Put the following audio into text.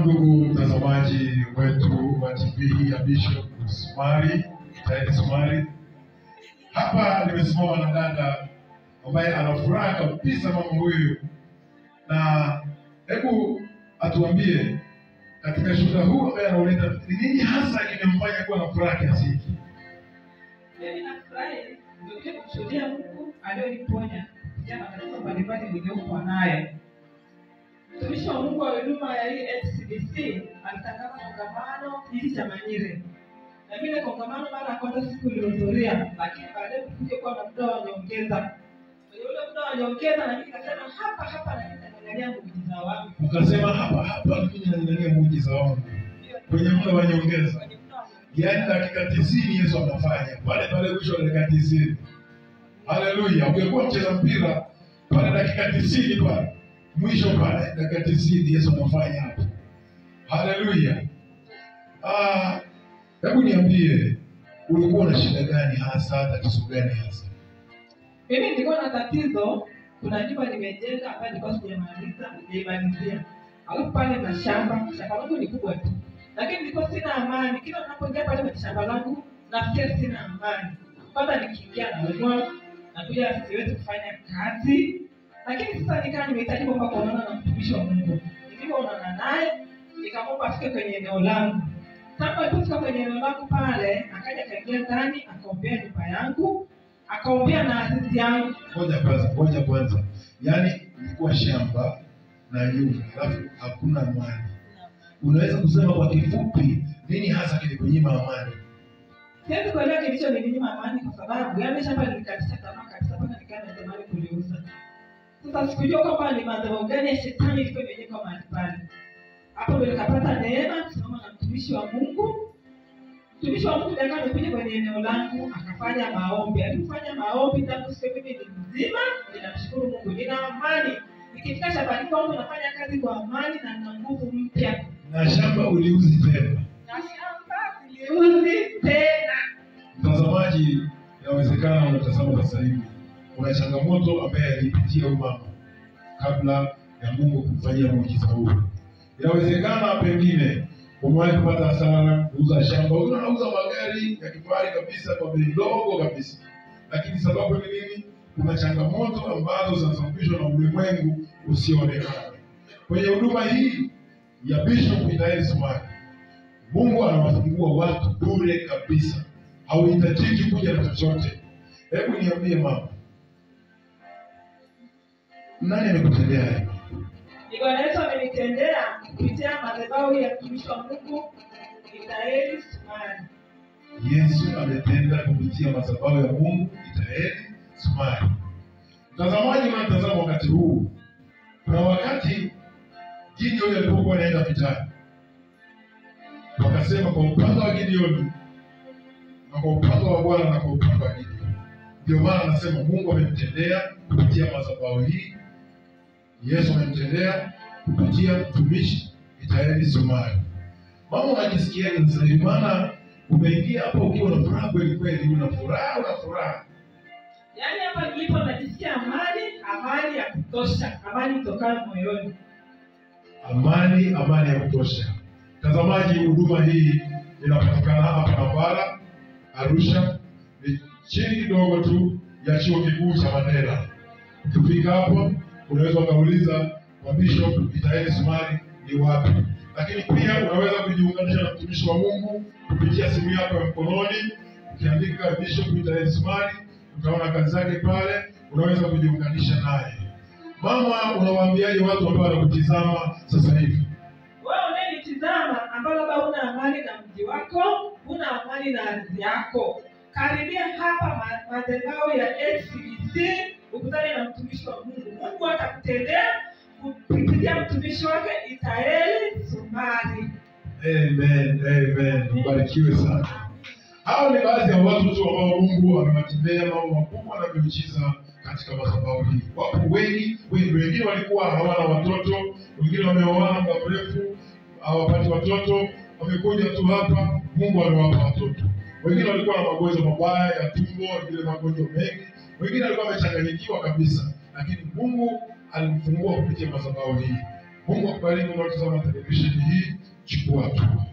ndugu mtazamaji wetu wa TV hii ya Bishop Sumari, Taidi Sumari. Hapa nimesimama na dada ambaye ana furaha kabisa, mama huyu, na hebu atuambie katika shuhuda huu ambaye anauleta ni nini hasa kimemfanya kuwa na furaha kiasi hiki? Mimi nafurahi ndio kumshuhudia Mungu aliyoniponya kupitia matatizo mbalimbali niliyokuwa nayo. Mtumishi wa Mungu wa huduma ya hii HCDC alitangaza kongamano hili cha Manyire, na vile kongamano mara ya kwanza siku ilihudhuria, lakini baadaye kuja kuwa na muda wa nyongeza. Kwenye ule muda wa nyongeza, na mimi nikasema hapa hapa na mimi nitaangalia muujiza wangu Ukasema hapa hapa mimi nang'ang'ania muujiza wangu kwenye muda wa nyongeza, Kwenye muda wa nyongeza. yaani dakika tisini Yesu anafanya pale pale, mwisho wa dakika tisini. Haleluya! Ungekuwa mcheza mpira pale dakika tisini pale mwisho pale dakika tisini Yesu anafanya hapo. Haleluya! Ah, hebu niambie, ulikuwa na shida gani hasa, tatizo gani hasa? Mimi nilikuwa na tatizo, kuna nyumba nimejenga ambayo nilikuwa sijamaliza, sijaimalizia. Alafu pale na shamba, shamba langu ni kubwa tu. Lakini nilikuwa sina amani. Kila ninapoingia pale kwenye shamba langu, nasikia sina amani. Kwanza nikiingia naumwa, na pia siwezi kufanya kazi. Lakini sasa nikaa nimehitaji kwamba kuonana na mtumishi wa Mungu. Nilipoonana naye, nikamwomba afike kwenye eneo langu. Tangu alipofika kwenye eneo langu pale, akaja akaingia ndani, akaombea nyumba yangu, akaombea na azizi yangu. Ngoja kwanza, ngoja kwanza, yaani ilikuwa shamba na nyumba, alafu hakuna amani. Unaweza kusema kwa kifupi nini hasa kilikunyima amani? Siwezi kuelewa kilicho nilinyima amani kwa sababu yani shamba nilikatisha tamaa kabisa mpaka nikaa natamani kuliuza. Sasa sikujua kwamba ni madhabahu gani ya shetani ilikuwa imejengwa mahali pale. Hapo ndio nikapata neema kusimama na mtumishi wa Mungu. Mtumishi wa Mungu ndiye amekuja kwenye eneo langu akafanya maombi. Alifanya maombi tangu siku mimi ni mzima, ninamshukuru Mungu, nina amani. Nikifika shambani kwangu nafanya kazi kwa amani na nina nguvu mpya. Na shamba uliuzi tena. Na shamba siliuzi tena. Mtazamaji, inawezekana unatazama sasa hivi, kuna changamoto ambaye alipitia huyu mama kabla ya Mungu kumfanyia muujiza huu. Inawezekana pengine umewahi kupata hasara, kuuza shamba, wengine wanauza magari ya kifahari kabisa kwa bei ndogo kabisa, lakini sababu ni nini? Kuna changamoto ambazo zinasababishwa na ulimwengu usioonekana. Kwenye huduma hii ya Bishop Itaeli Sumari, Mungu anawafungua watu bure kabisa, hauhitajiki kuja na chochote. Hebu niambie mama, nani amekutendea hivi? Ni Bwana Yesu amenitendea kupitia madhabahu ya mtumishi wa Mungu Itaeli Sumari. Yesu ametenda kupitia madhabahu ya Mungu Itaeli Sumari. Mtazamaji unatazama wakati huu, kuna wakati Gideoni alipokuwa anaenda vitani, wakasema kwa upande wa Gideoni na kwa upande wa Bwana na kwa upande wa Gideoni. Ndio maana anasema Mungu amemtendea kupitia madhabahu hii, Yesu amemtendea kupitia mtumishi Itaeli Sumari. Mama, unajisikiaje sasa hivi? Maana umeingia hapo ukiwa na furaha kweli kweli, una furaha, una furaha. Yaani hapa nilipo najisikia amani, amani ya kutosha, amani itokayo moyoni. amani amani ya kutosha. Mtazamaji, huduma hii inapatikana hapa Kampala, Arusha, ni chini kidogo tu ya chuo kikuu cha Mandela. Ukifika hapo, unaweza ukauliza kwa Bishop Itaeli Sumari ni wapi, lakini pia unaweza kujiunganisha na mtumishi wa Mungu kupitia simu yako ya mkononi. Ukiandika Bishop Itaeli Sumari, utaona kazi zake pale, unaweza kujiunganisha naye. Mama, unawaambiaje watu ambao wanakutizama sasa hivi? Wewe unayenitizama ambao labda huna amani na mji wako, huna amani na ardhi yako, karibia hapa ma- madhabahu ya HCBC ukutane na mtumishi wa Mungu. Mungu atakutendea kupitia mtumishi wake Itaeli Sumari. Amen, amen. Ubarikiwe sana. Hao ni baadhi ya watu tu ambao Mungu amewatendea mambo makubwa na miujiza katika madhabahu hii. Wapo wengi, wengi wengine walikuwa hawana watoto, wengine wameoana muda mrefu hawapati watoto, wamekuja tu hapa, Mungu amewapa watoto. Wengine walikuwa na magonjwa mabaya ya tumbo, wengine magonjwa mengi, wengine walikuwa wamechanganyikiwa kabisa, lakini Mungu alimfungua kupitia madhabahu hii. Mungu akubariki unaotazama televisheni hii. chukua hatua.